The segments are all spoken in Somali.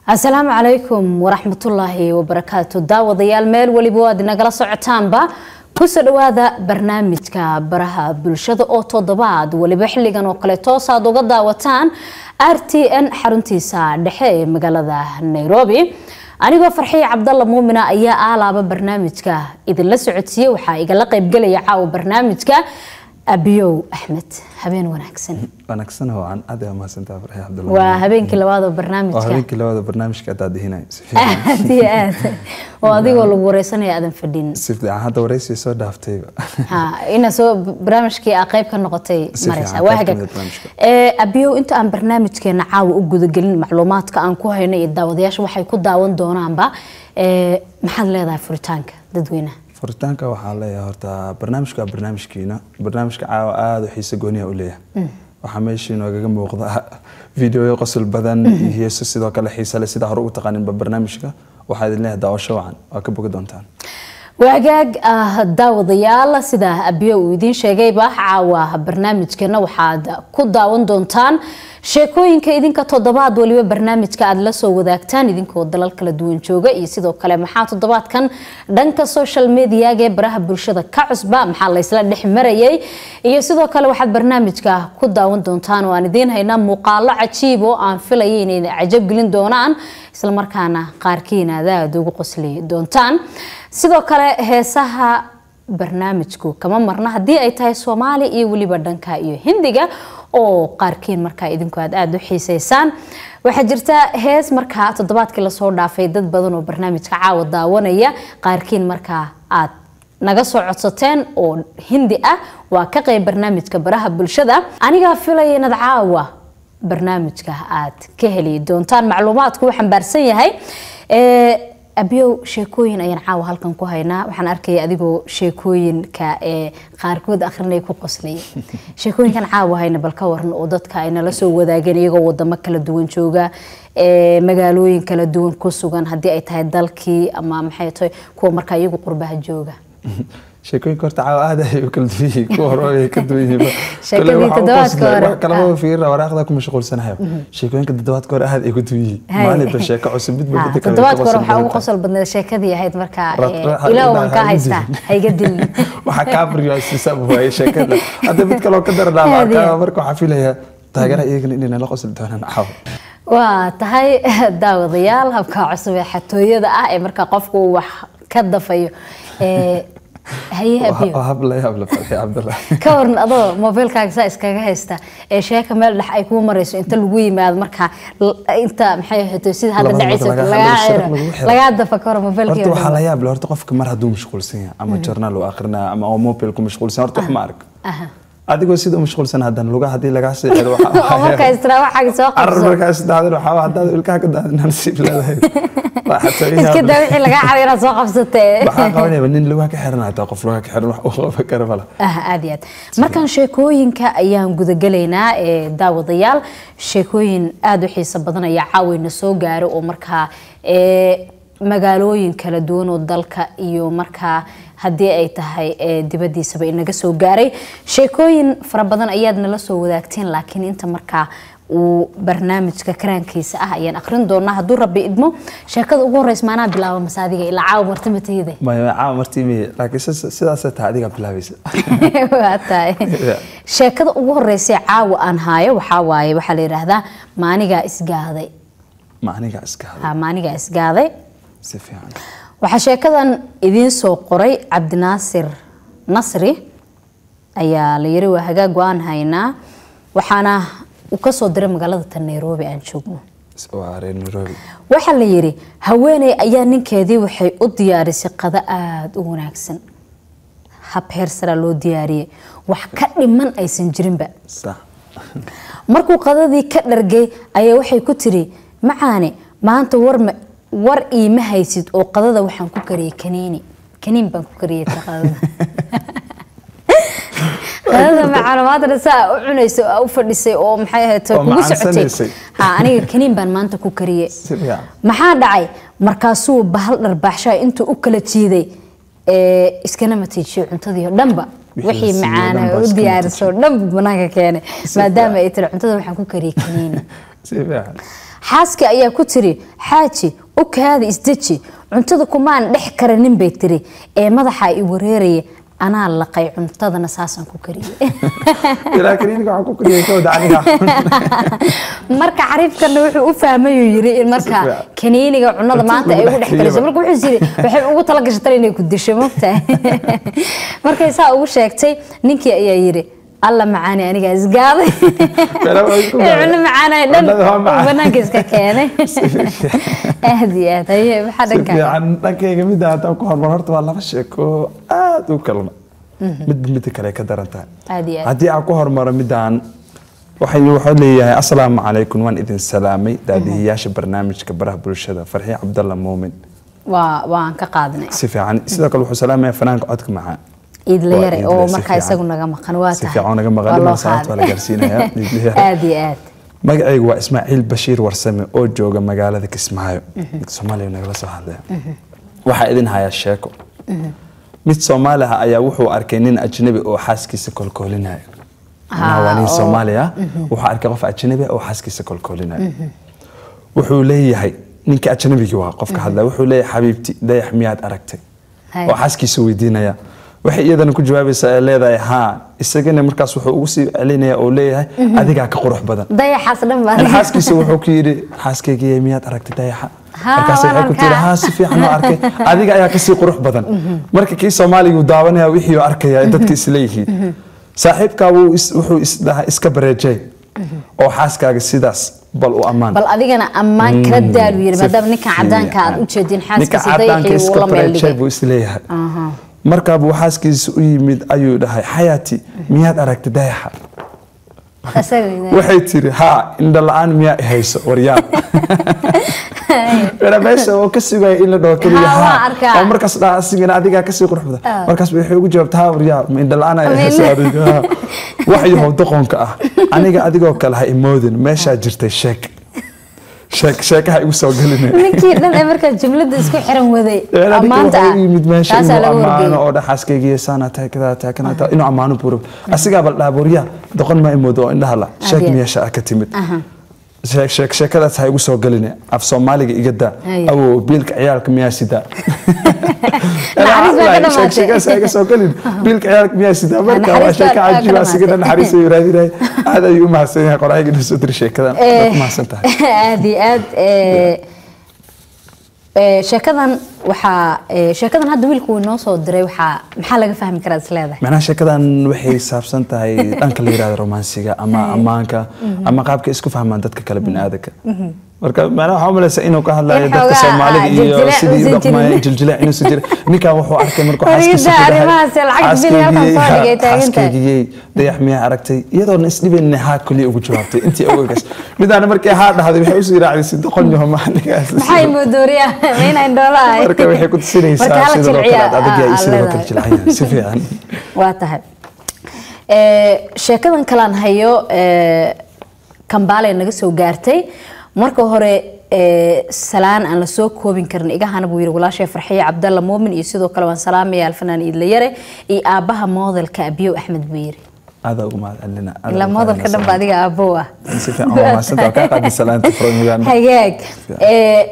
asalaamu calaykum waraxmatullaahi wabarakaatu daawadayaal meel weliba waad inagala socotaanba kusoo dhawaada barnaamijka baraha bulshada oo toddobaad weliba xilligan oo kale toos aad uga daawataan r t n xaruntiisa dhexe ee magaalada nairobi anigoo farxiya cabdalla muumina ayaa aalaaba barnaamijka idinla socodsiiye waxaa igala qeybgelaya caawa barnaamijka abiyow axmed habeen wanaagsan wanaagsan waan aad aa mahadsantaa farxiya cabdalla waa habeenkii labaad oo waa barnaamijka habeenkii labada barnaamijka adaa dihinayo si fiican aad iyo aad oo adigoo lagu wareysanaya aadan fadhin si fiican hadda wareysi soo dhaaftayba ha ina soo barnaamijkii aa qayb ka noqotay Si mareysa fiican, waa qayb ka hagaag mid ah barnaamijka. Ee, abiyow inta aan barnaamijkeena caawa u gudagelin macluumaadka aan ku hayno iyo daawadayaasha waxay ku daawan doonaanba ee, maxaad leedahay furitaanka dadweynaha furitaanka waxaa leeyahay horta barnaamijka waa barnaamijkiina barnaamijka caawa aada u xiise gooniya u leeyahay waxaa meeshii noogaga muuqda fideoyo qosol badan iyo heeso sidoo kale xiise leh sida hore ugu taqaaninba barnaamijka waxaa idin leeyahay daawasho wacan waa ka bogi doontaan waagaag ah, daawadayaal sida abiyo uu idiin sheegayba caawa barnaamijkeena waxaad ku daawan doontaan sheekooyinka idinka toddobaad waliba barnaamijka aad la soo wadaagtaan idinkoo dalal kala duwan jooga iyo sidoo kale maxaa toddobaadkan dhanka social mediaga ee baraha bulshada ka cusba maxaa laysla dhex marayay iyo sidoo kale waxaad barnaamijka ku daawan doontaan oo aan idiin haynaa muuqaalo cajiib oo aan filaya inay cajab gelin doonaan islamarkaana qaarkiina aad aada ugu qosli doontaan sidoo kale heesaha barnaamijku kama marna haddii ay tahay soomaali iyo weliba dhanka iyo hindiga oo qaarkiin markaa idinku aad aada u xiiseysaan waxaa jirta hees markaa toddobaadkii lasoo dhaafay dad badan oo barnaamijka caawa daawanaya qaarkiin markaa aad naga soo codsateen oo hindi ah waa ka qayb barnaamijka baraha bulshada anigaa filaya inaad caawa barnaamijka aad ka heli doontaan macluumaadku uu xambaarsan yahay Ee, abiyow sheekooyin ayaan caawa halkan ku haynaa waxaan arkaya adigoo sheekooyinka ee qaarkood akhrinaya ku qoslaya sheekooyinkan caawa hayna bal ka waran oo dadka ay nala soo wadaageen iyagoo wadamo kala duwan jooga ee magaalooyin kala duwan ku sugan haddii ay tahay dalkii ama maxay tahay kuwa markaa iyagu qurbaha jooga sheekooyinka horta caawa aad ay u kala duwan yihiin kuwa hore ay ka duwan yihiin Sheekadii toddobaadka hore. wax kalama fiirina waraaqda ku mashquulsanayo sheekooyinka toddobaadka hore aad ay ku duwan yihiin Hay. maalinba sheeko cusub midba Ha, midda kale toddobaadka hore ka waxaa ugu qosol qosol badneed sheekadii ahayd markaa Ra- ee, ra- ilaah ha- waan ha- kaa ha- haystaa dilin. ha iga dilin waxaa kaa baryoasiisa waaye sheekada hadda mid kaloo ka daranaa Aad iyo arkaa aad. marka waxaa filaya taageeraha iyagana inay nala qosli doonaan caawa waa tahay daawadayaal habka cusub ee xatooyada ah ee markaa qofku uu wax ka dafayo ee, haye abiyo waa habla habla farxi cabdallah ka waran adoo mobilkaaga saa iskaga haysta ee sheeka meel dhex ay kuu marayso inta lagu yimaado markaa l- inta maxay ahayd sida hadda Labada dhacaysa marka laga lagaa hadlo, xiro lagu xiro. lagaa dafa ka hor mobilkii horta waxaa la yaab leh horta qofka mar hadduu mashquulsan yahay ama journaal uu akrinaya ama oo mobile ku mashquulsan yahay, horta wax ma ark Aha. adigoo sida u mashquulsan haddana lugaha haddii lagaa sii xiro waxaa- oo markaa istira waxaaga soo carar qabso markaas daadin waxaa haddaad ilkaha ka daadin nasiib leedahay waa xataa ii iska yaab daa leh. wixii lagaa cado inaad soo qabsatee waxaa qabanaya nin lugaha ka xiran hataa qof lugaha ka xiran wax uu qaban kara mala ah aad iyo aad markaan sheekooyinka ayaan gudagelaynaa ee daawadayaal sheekooyin aada u xiiso badan ayaa caawayna soo gaaro oo markaa ee magaalooyin kala duwan oo dalka iyo markaa haddii ay tahay ee dibadiisaba inaga soo gaaray sheekooyin fara badan ayaad nala soo wadaagteen laakiin inta markaa uu barnaamijka karaankiisa ah ayaan akhrin doonaa hadduu rabbi idmo sheekada ugu horeysa maanaa bilaaba masaadiga ilaa caawa martimatayda maya caawa martii miye laakiin sis- sidaasay tahay adigaa bilaabaysa waa tahay sheekada ugu horeysa ee caawa aan haayo waxaa waaye waxaa la yidhaahdaa maanigaa isgaaday ma anigaa iska hadla ha maanigaa isgaaday si fiican waxaa sheekadan idiin soo qoray cabdinaasir nasri ayaa la yiri waa hagaag go-aan haynaa waxaana uu ka soo diray magaalada tan nairobi aan joogno waa reer nairobi waxaa la yiri haweeney ayaa ninkeedii waxay u diyaarisay qado aada u wanaagsan hab heer saraa loo diyaariyey wax ka dhiman aysan jirinba sax markuu qadadii ka dhargay ayaa waxay ku tiri macaane maanta war ma war iima haysid oo qadada waxaan ku kariyey kaniini kaniin baan ku kariyey ta qadada qadada macaane maantana saa u cunaysay oo u fadhisay oo maxay ahayd Oo kugu socotay macaansanaysay. ha aniga kaniin baan maanta ku kariyey si fiican maxaa dhacay markaasuu bahal dharbaaxshaa intuu u kala jiiday ee, iskana matiijiyey cuntadii oo dhanba Wixii wixii la siiyey macaana dhanba u iska diyaarisay oo dhanba banaanka keenay Si maadaama fiican. ay tiri cuntada waxaan ku kariyey kaniini si fiican xaaska ayaa ku tiri xaaji u kaada isdeji cuntada kumaan dhex karanin bay tiri ee madaxa i wareeraya anaa laqay cuntadana saasaan ku kariyey ilaa kaniiniga waxaan ku kariyay kawda aniga marka xariifkana wuxuu u fahmayuu yiri in marka fiican. kaniiniga cunada maanta ay ugu dhex kariso marka wuxuu yiri waxay ugu tala gashatay inay ku disho mogtahay markay saa ugu sheegtay ninkii ayaa yiri alla macaani aniga isgaaday Meelaha waa isku Ee, gaaday. cuno macaanay dhan Cunnada waa macaan. uu banaanka iska keenay aad iyo aad haye maxaa si dhankaa fiican dhankayga midda haddaan ku hormar horta waa laba sheeko aad u kalma midba midda kale ay ka daran tahay aad iyo aad haddii aan ku hormaro midaan waxay wuxuu leeyahay asalaamu calaykum waan idin salaamay daadihiyaasha barnaamijka baraha bulshada farxii cabdalla muumin waa waan ka qaadnay si fiican sidoo kale wuxuu salaamaya fanaanka codka macaan iidla Waa yare iidle, oo si markaa fiican. isagu naga maqan waa si tahay fiican naga maqan Waa loo dhiman salaanta waa la qaaday. gaarsiinayaa iidle yare. aad iyo aad magacaygu waa ismaaciil bashiir warsame oo jooga magaalada kismaayo soomaaliya nagala soo hadlaya waxaa idin hayaa sheeko mid soomaali ah ayaa wuxuu arkay nin ajnabi oo xaaskiisa kolkoolinaya Macnaha waa nin oo- soomaaliya wuxuu arkay qof ajnabi ah oo xaaskiisa kolkoolinaya wuxuu leeyahay ninka ajnabigii waa qofka hadlaya wuxuu leeyahay xabiibti dayax miyaad aragtay Hay. oo xaaskiisa weydiinaya waxay iyadana ku jawaabaysaa ee leedahay haa isagana markaas wuxuu ugu sii celinaya oo leeyahay adigaa ka qurux badan dayaxaas dhan baa xaaskiisa wuxuu ku yidhi xaaskaygiiy miyaad aragtay dayaxa Haa, markaas waan waxay ku tiri arkaa. haa si fiican oo arkay adiga ayaa kasii qurux badan marka kii soomaaliga uu daawanaya wixii uu arkaya dadka isleeyihiin saaxiibkaa wuu is- wuxuu isdhaha iska bareejay oo xaaskaaga sidaas bal u ammaan bal adigana ammaan kala daalu yiri Si maadaama ninkan cadaanka aad u jeedin ninka xaaskiisa cadaanka dayaxii uu iska la meel bareejay dhigay buu isleeyahay Aha. markaa buu xaaskiisa u yimid ayuu dhahay xayaati miyaad aragtay dayaxa Isaga- waxay tiri haa indha la-aan miyaa i hayso waryaan Wala meesha oo ka sugaya in la dhaho keliya Haa, waan haa arkaa. oo markaas dhaha asigana adigaa kasii qurux badan Ah. markaas waxay ugu jawaabta haa waryaa ma indha la-aan ay Ma hayso indha- adiga Haa. wax yahow doqonka ah aniga adigoo kale ha imoodin meeshaa jirtay sheek sheek sheekaha igu soo geline ninkii dhan ee markaa jumlada isku xiran waday ammaanta amaanta ah yimid meesha taasaa inuu laga ammaano wargeeyay oo dhaxaaskaygiiyo saana tahay kadaa tahay kana tahay inuu ammaano buuro asigaa bal dhaaboryaa doqon ma imoodo oo indhaha la sheeg Adiga. meesha ah ka timid Aha. sheek sheek sheekadaas ha igu soo geline af soomaaliga iga daa Haye. awow biilka ciyaalka miyaa sidaa Naxariis baa ka sheek dhamaatay. sheekadaas ha iga soo gelin biilka ciyaalka miyaa sidaa marka waa Naxariis sheeka baa ka cajiib asiga dhamaatay. naxariis ayuu raadinaya aad ayuu u mahadsan yahay qoraayiga dhisoo diri sheekadan Eh, waa ku mahadsan tahay aad iyo aad eh, eh, sheekadan waxaa eh, sheekadan hadda wiilku uu inoo soo diray waxaa maxaa laga fahmi karaa is leedahay macnaha sheekadan waxay saabsan tahay dhanka la yirahdo romansiga ama ammaanka ama qaabka isku fahmaan dadka kale biniaadanka marka macnaha waxaa umalaysa inuu ka hadlayo In dadka xoogaa, soomaalida ah, iyo jiljilaac sidii u uusan dhaqmayeen jirin. jiljilaac inuusan jirin ninkan wuxuu arkay markuu Wariyada xaaskiisa ku dhahay, arrimahaas lacag bil halkan soo dhigay taagan tahay. xaaskaygiyey dayax miyaa aragtay iyadoona isdhibaynin haa keliya ugu jawaabtay intii ogagas midaana markii haa dhahday waxay usii raacday si doqon yaho maaligaas maxay moodooriyaa ma inaan dhoola ahay marka waxay ku tusinaysaa Marka hala sida loo kala jilciyaa, adag yahay ah, sida loo kala leedahay. jilcan si fiican waa tahay Eh, sheekadan kalaan hayo eh, kambaale naga soo gaartay marka hore eh, salaan aan lasoo koobin karin igahana buu yiri walaashay farxiye cabdalla muumin iyo sidoo kale waan salaamaya alfanaan iidla yare iyo aabaha moodelka abiyow axmed buu yiri aada ugu mahad celina ilaa moodelka dhan ba adiga aabow ah si fiican waa mahadsantahay waa kaa qaadi salaanta from Uganda hagaag Eh,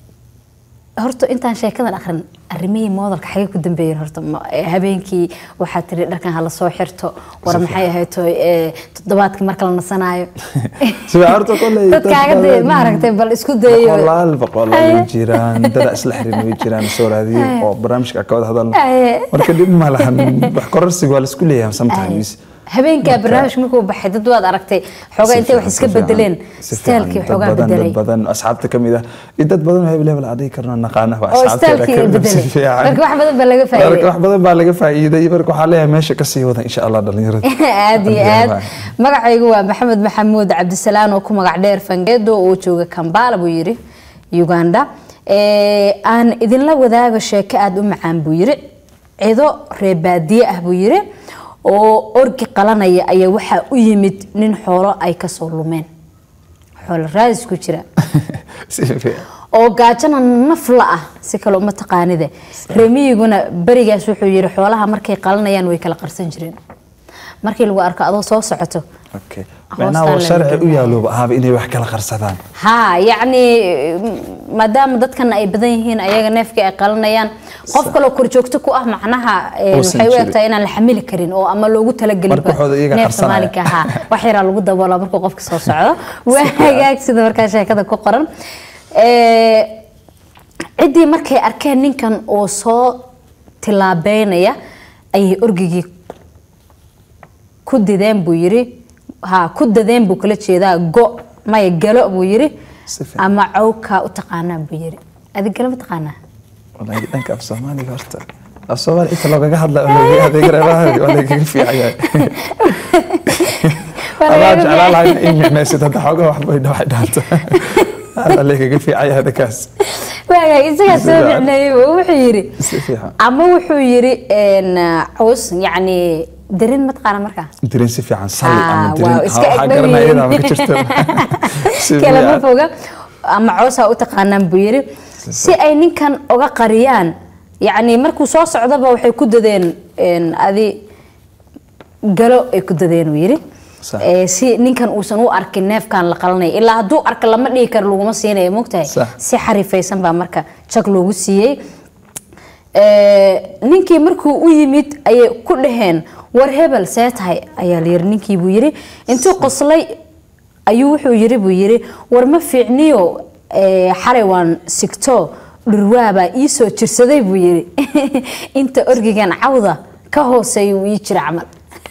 horta intaan sheekadan akhrin arrimihii moodalka xagee ku dambeeyeen horta ma- eh, habeenkii waxaa tiri dharkan hala soo xirto war maxay ahayd tooy eh, toddobaadkii marka la nasanaayo Si fiican, horta kolley dad dadkaaga dee badan- ma aragtay bal isku dayo boqolaal boqolaal Aye. way jiraan dada isla xirin way jiraan soo raadiyo Aye. oo barnaamijka ka wada hadalno Aye. marka dhib ma lahan wax kororsiga waa la isku leeyahay sometimes habeenkaa barnaamij markuu baxay dad waad aragtay xoogaa intay wax iska bedeleen staalkii xoogaa bedelay dad badan asxaabta kamid ah iyo dad badan oo hebel hebel adhihi karno naqaana waa oo asxaabteeda staalkii kamid ah, si bedelay fiican. marka wax badan baa laga marka faa'iiday wax badan baa laga faa'iiday marka waxaa leeyahay meesha kasii wada insha allah dhalinyarada aad iyo aad magacaygu waa maxamed maxamuud cabdisalaan oo ku magac dheer fangeedo oo jooga kambala buu yiri uganda Eh, aan idinla wadaago sheeko aada u macaan buu yiri cido reebaadiye ah buu yiri oo orgi qalanaya ayaa waxaa u yimid nin xoolo ay kasoo lumeen xoolo raadis ku jira si fiican oo gaajana nafla ah si kale uma taqaanide remiyiguna berigaas wuxuu yiri xoolaha markay qalanayaan way kala qarsan jireen markii lagu arko adoo soo socoto okay Hoostaan macnaha waa la sharci u gelinayo. yaalooba ahaba inay wax kala qarsadaan ها يعني maadaama dadkan ay badan yihiin ayaga neefkii ay qalanayaan qof kaloo korjoogto ku ah macnaha eh, Uusan waxay u jirin. egtahay inaan la xamili karin oo ama loogu talagelin Marka waxooda iyaga neefka qarsanaya. maalinka ha wax yaraa lagu daboola markuu qofka soo socdo waa hagaag sida markaa sheekada ku qoran Eh, ciddii markay arkeen ninkan oo soo tilaabeynaya ayay orgigii ku dideen buu yiri ha ku dadeen buu kala jeedaa go maya galo buu yiri Si fiican. ama cawkaa u taqaanaa buu yiri adig galo ma taqaanaa walahi dhanka af soomaaliga horta af soomaali inta loogaga hadla oo loogaga adeegaraha waa lagaga fiican yahay adaa jeclaan lahay in micnaysid hadda xoogaa waxba ay dhaway dhaanto waa lagaga fiican yahay dhankaas waagaag isagaa Si soo fiican. micneeyey oo wuxuu yiri si fiican ama wuxuu yiri een, caws yacni darin ma taqaana markaa dirin si fiican salli Ah, ama dirin waaw, ha, iska waxaa eg dhow garanaya yihiin. iyadaa ma ka jirto Si kalama fiican. foga ama cawsaa u taqaanaan buu yiri si ay ninkan uga qariyaan yacni markuu soo socdaba waxay ku dadeen een, adi galo ay ku dadeen uu yiri Sax. Eh, si ninkan uusan u arkin neefkan la qalanay ilaa hadduu arka lama dhihi karo laguma siinayo mogtahay Sax. si xarifaysan baa marka jag loogu siiyey Eh, ninkii markuu u yimid ayay ku dhaheen war hebel see tahay ayaa la yiri ninkii buu yiri intuu qoslay ayuu wuxuu yiri buu yiri war ma fiicniyo eh, xalay waan sigto dhurwaabaa ii soo jirsaday buu yiri inta orgigan cawda ka hooseeya uu ii jira camal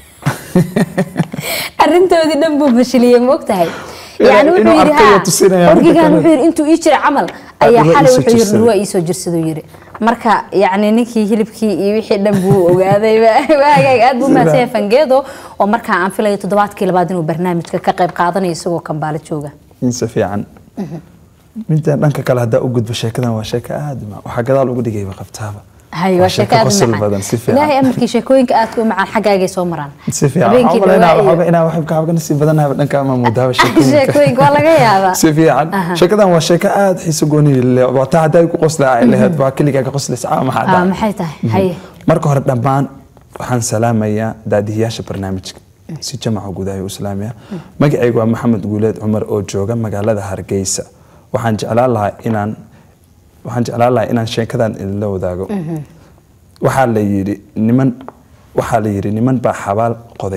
arrintoodii dhan buu fashiliyey ma ogtahay yani Inuu wuxuu yiri arkayo ha tusinaya midda orgigan kale. wuxuu yiri intuu ii jira camal ayaa dhurwaa xalay ii soo wuxuu yiri jirsaday. dhurwaa ii soo jirsaduu yiri marka yacni ninkii hilibkii iyo wixii dhan buu ogaaday waagaag aad buu mahadsan yahay fangeedo oo markaa aan filayo toddobaadkii labaad inuu barnaamijka ka qayb qaadanayo isagoo kambaalo jooga in si fiican minta dhanka kale haddaa u gudbo sheekadan waa sheeko aad u ma waxaa gadaal ugu dhigayba qabtaaba hay waa sheeko aad u qosol macaan badan si ilaahay fiican amarkii sheekooyinka aadka u macaan xaggaagay soo maraan si fiican habeenkii waxaa dhawaa inaa iyo- waxooga inaa waxba kaabga nasiib badanahay dhanka ama muudaaba sheekooyinka sheekooyinka waa laga yaabaa si fiican sheekadan waa sheeko aad xiiso gooni leh waa taa hadday ku qoslaa ay lahayd waa keligaa ka qoslaysa ama maxaa Ah, dhacay maxay tahay haye marka hore dhammaan waxaan salaamayaa daadihiyaasha barnaamijka si jamaca guud ayuu islaamaya magacaygu waa maxamed guuleed cumar oo jooga magaalada hargeysa waxaan jeclaan lahaa inaan waxaan jeclaan lahaa inaan sheekadan idinla wadaago waxaa la yidhi niman waxaa la yidhi niman baa xabaal qoday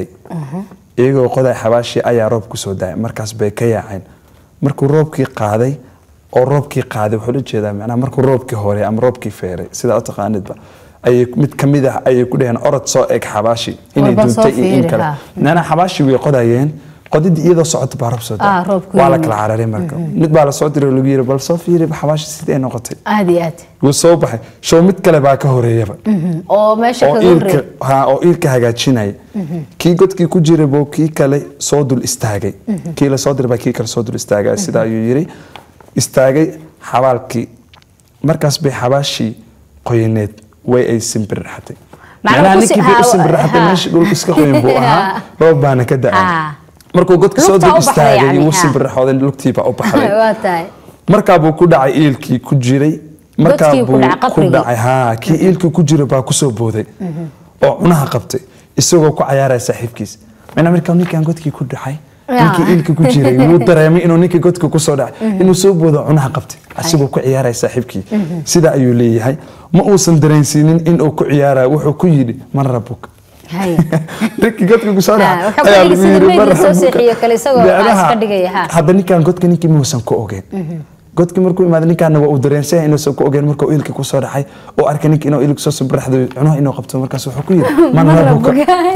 iyagoo qoday xabaashii ayaa roob kusoo daay markaas bay ka yaaceen markuu roobkii qaaday oo roobkii qaaday wuxuu la jeedaa macnaha markuu roobkii hore ama roobkii feeray sidaa u taqaanidba ayay mid ka mid ah ayay ku dhaheen orod soo eg xabaashi inay Walba soo duuntay iyo in fiiri, kale ha. macnaha xabaashi way qodayeen qodidii iyadoo socota baa roob soo Ah, daay roobku waa la yimid. kala cararay marka mid baa la soo diray oo lagu yiri bal soo fiiri xabaashi sidee noqotay aad iyo aad wuu soo baxay show mid kale baa ka horeeyaba oo meesha oo kaga iilka horreey ha oo iilka hagaajinaya kii godkii ku jiray buu kii kale soo dul istaagay kii la soo diray baa kii kale soo dul istaagay sida ayuu yiri istaagay xabaalkii markaas bay xabaashii qoyaneed way ay simbirraxatay Macnaha macnaha ku ninkii si- bay u ha- simbirraxatay ha. meeshii dhulka iska qoyan buu ahaa roob baana ka Ha. da-ay markuu godka soo Lugtaa dul u baxday istaagay yacni, wuu ha. simbirraxooday lugtiiba u baxday waa tahay markaa buu ku dhacay iilkii ku jiray markaa Godkii ku buu dhacay ku qabrigii. dhacay haa kii iilkii ku jiray baa kusoo booday oo cunaha qabtay isagoo ku cayaaraya saaxiibkiis macnaa markaa ninkan godkii ku dhacay Ya. ninkii iilkii ku jiray wuu dareemay inuu ninkii godka kusoo dhacay inuu soo boodo cunaha qabtay asigoo ku ciyaaraya saaxiibkii sida ayuu leeyahay ma uusan dareensiinin inuu ku ciyaarayo wuxuu ku yidhi man rabuk haye ninkii godka kusoo Ah, dhacay wuxuu ku ayaa dhigi lagu sida yidhi, meydii "Man soo rabuka." seexiyo kale isagoo Macnaha, iska dhigaya, ha. hadda ninkan godka ninkii muusan ku ogeen godkii markuu imaada ninkaana waa uu dareensaya inuusan ku ogeen markuu iilka kusoo dhacay oo arkay ninka inuu iilka soo subraxdo cunaha inuu qabto markaas wuxuu ku yidhi man rabuka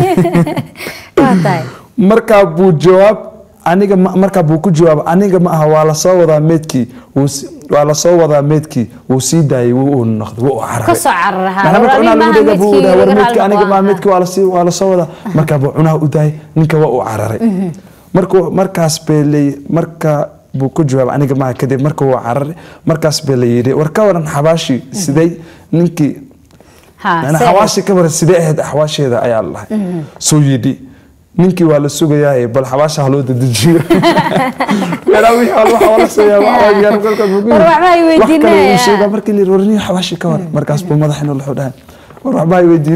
waa tahay markaa buu jawaab aniga ma- markaa buu ku jawaab aniga ma aha waa lasoo wadaa meedkii wuu si- waa lasoo wadaa meedkii wuu sii daayay wuu uu noqday wuu u cararay Ka soo cararay, ha. Macnaha marka War cunaha lagu adiga dhega buu maaha dhahay, war meedkii meedkii laga aniga raali maa noqo, meedkii waa lasii waa lasoo wadaa markaa buu cunaha u daayay ninka waa uu cararay markuu markaas bay leey marka buu ku jawaab aniga maaha kadib marka wuu cararay markaas bay la yidhi war ka waran xabaashi sidee ninkii ha yani see- xawaashi ka waran sidee ahayd axwaasheeda ayaa la dhahay soo yidhi ninkii waa la sugayaa bal xabaasha haloo dedejiyo Meelaha wixii hal waxa waa la sameeyaa, waxa waa gaar galka buu ku yidhi. War waxba ay Wax kale weydiinayaan. uu sheegaa markii la yidhi war nin xawaashi ka waran markaas buu madaxa inuu wuxuu dhahay war waxba ay weydiin